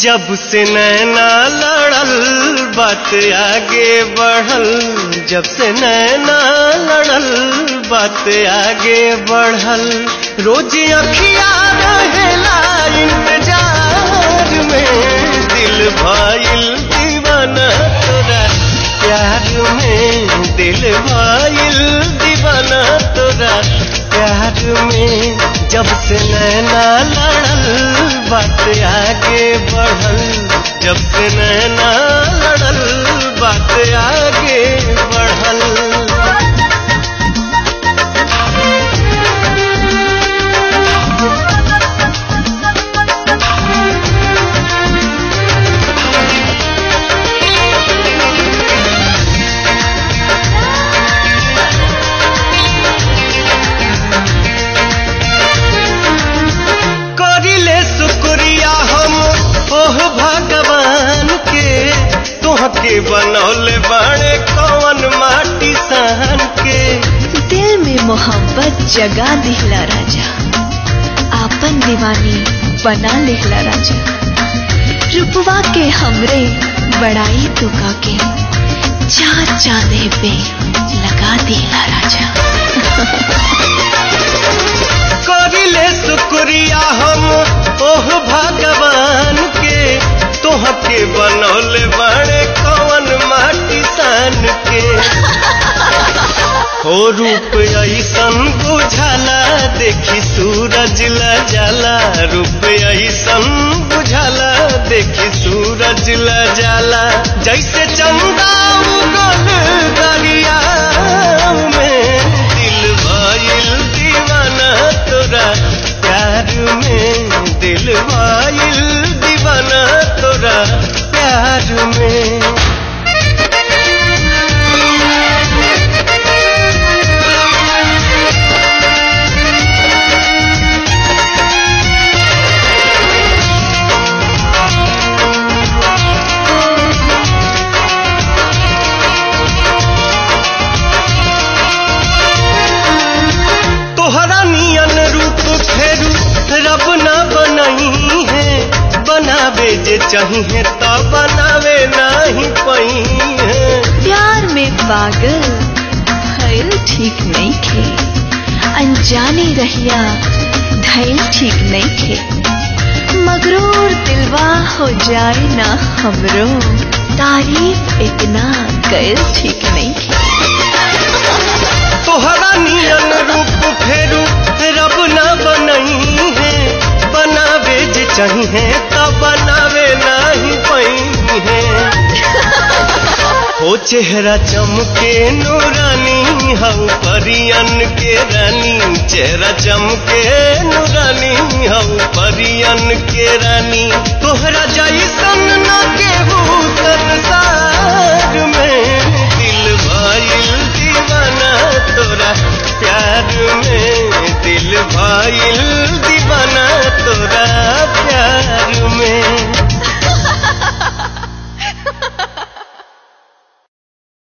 जब से नैना लड़ल बात आगे बढ़ल जब से नैना लड़ल बात आगे बढ़ल रोज अखिया रहेला इंतजार में दिल भाईल दीवाना तोरा प्यार में दिल भाईल दीवाना तोरा प्यार में जब से नैना लड़ल बात आगे बढ़ल जब से नैना लड़ल बात आगे बढ़ल करिले शुक्रिया हम ओह भगवान के तोहके बनौले बाड़े कौन माटी सहन के दिल में मोहब्बत जगा दिहला राजा आपन दीवानी बना लिहला राजा रुपवा के हमरे बड़ाई तुका के चार चांदे पे लगा दिहला राजा करिले शुक्रिया हम ओह भगवान के तोहके बनौले बाड़े कौन माटी सान के हो रूप ऐसन बुझाला देखी सूरज ला जाला रूप ऐसन बुझाला देखी सूरज ला जाला जैसे चंदा उगल दरिया में दिल भइल दीवाना तोरा प्यार में दिल भइल दीवाना तोरा प्यार में तोहरा नियन रूप फेरू रब न बनही है बनावे जे चाहिए तो बनावे नहीं पही है प्यार में पागल भइल ठीक नहीं खे अनजाने रहिया धैल ठीक नहीं खे मगरूर दिलवा हो जाए ना हमरो तारीफ इतना गैल ठीक नहीं खे तोहरा नियन रूप फेरू रब न बनही है बनावे जे चाहिए तो बनावे नहीं पही है हो चेहरा चमके नूरानी हऊ परियन के रानी चेहरा चमके नूरानी हऊ परियन के रानी तोहरा जैसन न केहू संसार में दिल भइल दीवाना तोरा प्यार में दिल भइल दीवाना तोरा